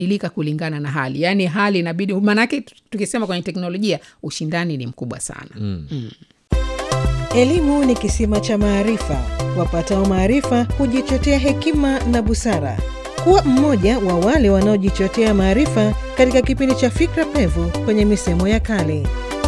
ilika kulingana na hali yaani hali inabidi maanake tukisema kwenye teknolojia ushindani ni mkubwa sana mm. Mm. Elimu ni kisima cha maarifa. Wapatao maarifa hujichotea hekima na busara. Kuwa mmoja wa wale wanaojichotea maarifa katika kipindi cha Fikra Pevu kwenye misemo ya kale.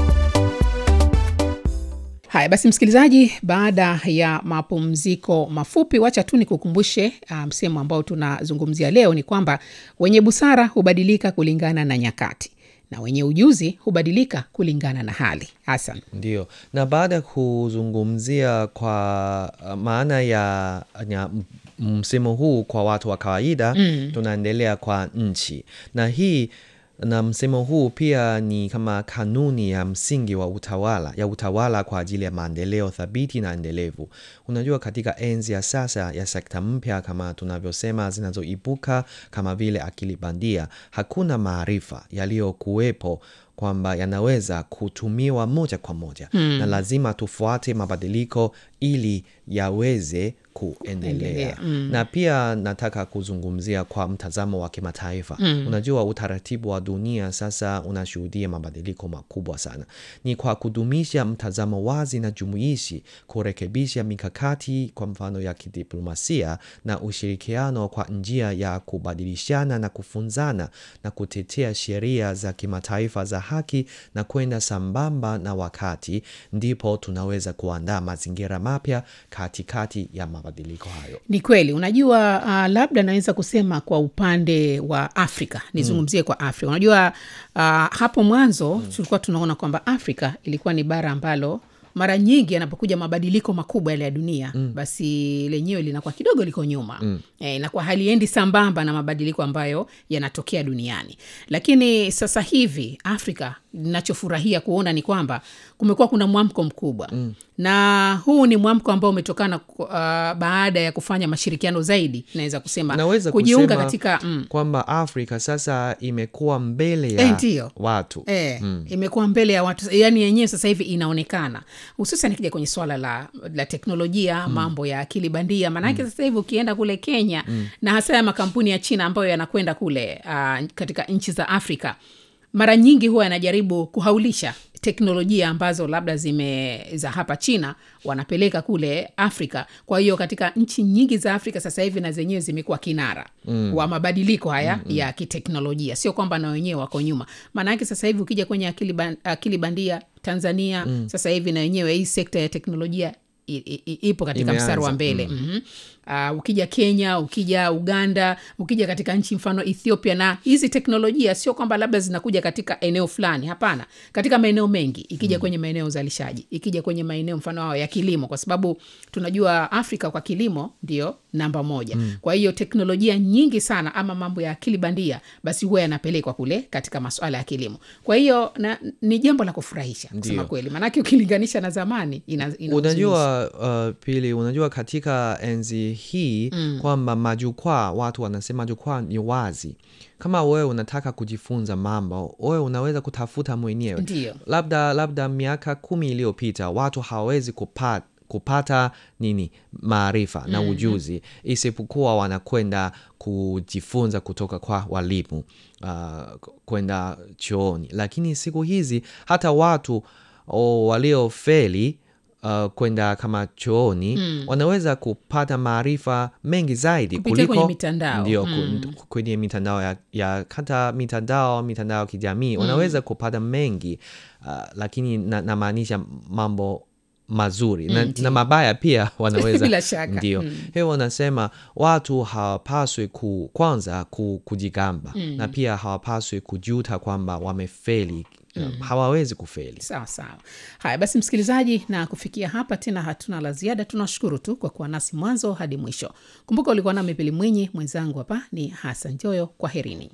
haya basi msikilizaji baada ya mapumziko mafupi wacha tu nikukumbushe uh, msemo ambao tunazungumzia leo ni kwamba wenye busara hubadilika kulingana na nyakati na wenye ujuzi hubadilika kulingana na hali hasan Ndio, na baada ya kuzungumzia kwa uh, maana ya, ya m- msemo huu kwa watu wa kawaida mm. tunaendelea kwa nchi, na hii na msemo huu pia ni kama kanuni ya msingi wa utawala ya utawala kwa ajili ya maendeleo thabiti na endelevu. Unajua, katika enzi ya sasa ya sekta mpya kama tunavyosema zinazoibuka kama vile akili bandia, hakuna maarifa yaliyokuwepo kwamba yanaweza kutumiwa moja kwa moja mm. na lazima tufuate mabadiliko ili yaweze kuendelea Endelea, mm. na pia nataka kuzungumzia kwa mtazamo wa kimataifa mm. unajua utaratibu wa dunia sasa unashuhudia mabadiliko makubwa sana ni kwa kudumisha mtazamo wazi na jumuishi kurekebisha mikakati kwa mfano ya kidiplomasia na ushirikiano kwa njia ya kubadilishana na kufunzana na kutetea sheria za kimataifa za haki na kwenda sambamba na wakati ndipo tunaweza kuandaa mazingira mapya katikati ya mabadiliko hayo ni kweli unajua uh, labda naweza kusema kwa upande wa afrika nizungumzie mm. kwa afrika unajua uh, hapo mwanzo mm. tulikuwa tunaona kwamba afrika ilikuwa ni bara ambalo mara nyingi yanapokuja mabadiliko makubwa yale ya dunia mm. basi lenyewe linakuwa kidogo liko nyuma mm. e, inakuwa haliendi sambamba na mabadiliko ambayo yanatokea duniani lakini sasa hivi afrika nachofurahia kuona ni kwamba kumekuwa kuna mwamko mkubwa mm. na huu ni mwamko ambao umetokana uh, baada ya kufanya mashirikiano zaidi naweza kusema naweza kujiunga kusema katika mm, kwamba afrika sasa imekuwa mbele Eh, ya ndiyo. watu E, mm. imekuwa mbele ya watu yani yenyewe sasa hivi inaonekana hususan ikija kwenye swala la, la teknolojia mm. mambo ya akili bandia maanake mm. sasa hivi ukienda kule kenya mm. na hasa ya makampuni ya china ambayo yanakwenda kule uh, katika nchi za afrika mara nyingi huwa yanajaribu kuhaulisha teknolojia ambazo labda zime za hapa china wanapeleka kule afrika kwa hiyo katika nchi nyingi za afrika sasa hivi na zenyewe zimekuwa kinara mm. wa mabadiliko haya mm-hmm. ya kiteknolojia sio kwamba na wenyewe wako nyuma maanake sasa hivi ukija kwenye akili, ban, akili bandia tanzania mm. sasa hivi na wenyewe hii sekta ya teknolojia i- i- ipo katika Imeanza, mstari wa mbele mm. mm-hmm. Uh, ukija kenya ukija uganda ukija katika nchi mfano ethiopia na hizi teknolojia sio kwamba labda zinakuja katika eneo fulani hapana katika maeneo mengi ikija mm. kwenye maeneo ya uzalishaji ikija kwenye maeneo mfano hao ya kilimo kwa sababu tunajua afrika kwa kilimo ndio namba moja mm. kwa hiyo teknolojia nyingi sana ama mambo ya akili bandia basi huwa yanapelekwa kule katika masuala ya kilimo kwa hiyo na, ni jambo la kufurahisha kusema Ndio. kweli maanake ukilinganisha na zamani ina, ina unajua uh, pili unajua katika enzi hii mm. kwamba majukwaa watu wanasema jukwaa ni wazi kama wewe unataka kujifunza mambo wewe unaweza kutafuta mwenyewe Ndiyo. labda labda miaka kumi iliyopita watu hawawezi kupata kupata nini maarifa na ujuzi isipokuwa wanakwenda kujifunza kutoka kwa walimu uh, kwenda chooni lakini siku hizi hata watu oh, waliofeli uh, kwenda kama chooni mm. wanaweza kupata maarifa mengi zaidi Kupitia kuliko kwenye mitandao. ndio Mm. ku- kwenye mitandao ya, ya hata mitandao mitandao ya kijamii wanaweza kupata mengi uh, lakini na- namaanisha mambo mazuri na, na mabaya pia wanaweza Bila shaka. ndio Mm. hiyo wanasema watu hawapaswi ku, kwanza ku, kujigamba mm. na pia hawapaswi kujuta kwamba wamefeli mm. hawawezi kufeli sawa sawa haya basi msikilizaji na kufikia hapa tena hatuna la ziada tunashukuru tu kwa kuwa nasi mwanzo hadi mwisho kumbuka ulikuwa nami pili mwinyi mwenzangu hapa ni hasan joyo kwa herini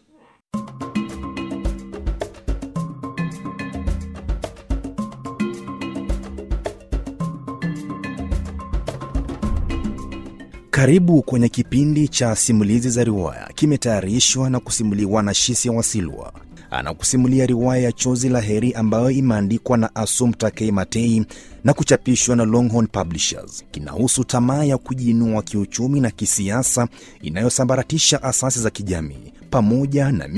Karibu kwenye kipindi cha simulizi za riwaya, kimetayarishwa na kusimuliwa na Shisia Wasilwa. anakusimulia riwaya ya Chozi la Heri ambayo imeandikwa na Assumpta K. Matei na kuchapishwa na Longhorn Publishers. Kinahusu tamaa ya kujiinua kiuchumi na kisiasa inayosambaratisha asasi za kijamii pamoja na